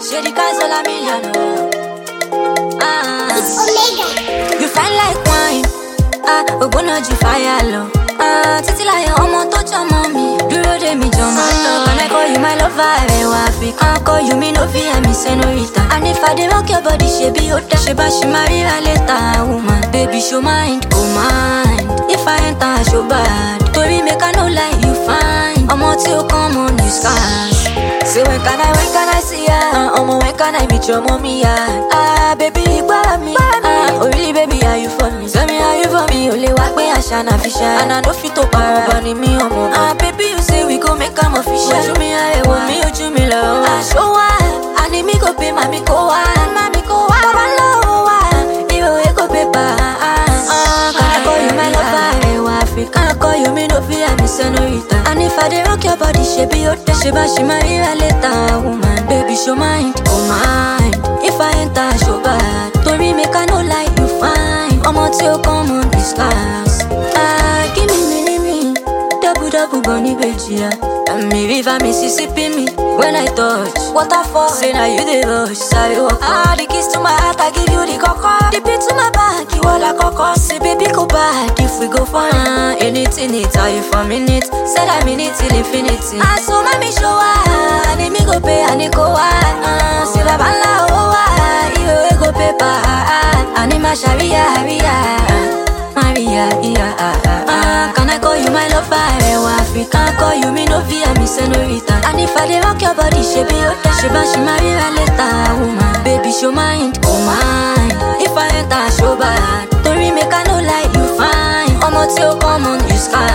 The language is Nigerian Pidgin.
She the cause all a million. Oh. Ah. You fine like wine. Ah, ògbóná ju fire lọ. Ah, títí láyé ọmọ tó jọmọ mi. Dúró dé mi jọmọ lọ. Can I call you my lover? Ẹ̀wà Africa. Call you me no fit hear me senorita. And if I dey rock your body, ṣe bí ó dá. Ṣé bá ṣe máa ríra later, woman? Baby, show mind, oh mind. If I enter, show bad. Torí make I no lie, you fine. Ọmọ tí ó kàn mọ́ ní scars. Say when can I, when can I see ya? Uh, ọmọ when can I meet your mommy ya? Ah, baby, gbára mi. Ah, oh really, baby, are you for me? Tell me how you for me. O lè wá pé àṣà náà fi ṣá. And I no fit to para. Ọ̀bọ ni mi ọmọ. Ah, baby, you say we go make am official. Ojú mi arẹwà, mi ojú mi lọ. Aṣọ wa, àní mi kò pé màmí kó wá. Màmí kó wá. Bàbá lọ́wọ́ wa, ìròyìn kò pé bá. Ah, can I call you my lover? Ẹ̀wà Africa. Can I call you me no fit hear me senorita? And if I dey rock your body, ṣe bí ó dá. Ṣé bá ṣe máa ríra later, woman? Baby, show mind, oh mind. If I enter, show bad. Torí make I no lie, you fine. Ọmọ tí ó kàn mọ́ discuss. Ah, give me mini me. Double double bunny bejia. And me river Mississippi me. When I touch, waterfall. Say now you the rush, sorry walk. Ah, the kiss to my heart, I give you the coco. The beat to my back, you all like coco. Say baby go bad if we go far. Ah, anything it, are you for minute? Said I mean it till infinity. Ah, so mommy show ah, and me go pay and go ah. Say baba la oh ah, you go pay pa ah. And my sharia sharia. Maria, yeah, ah, ah, ah. Can I call you my lover? Ẹ̀wà Africa, call you me no via me senorita. And if I dey rock your body, ṣe bí ó dá. Ṣé bá ṣe máa ríra later, woman? Baby, show mind, oh mind. If I enter, show bad. Torí make I no lie, you fine. Ọmọ tí ó kàn mọ́ ní sky.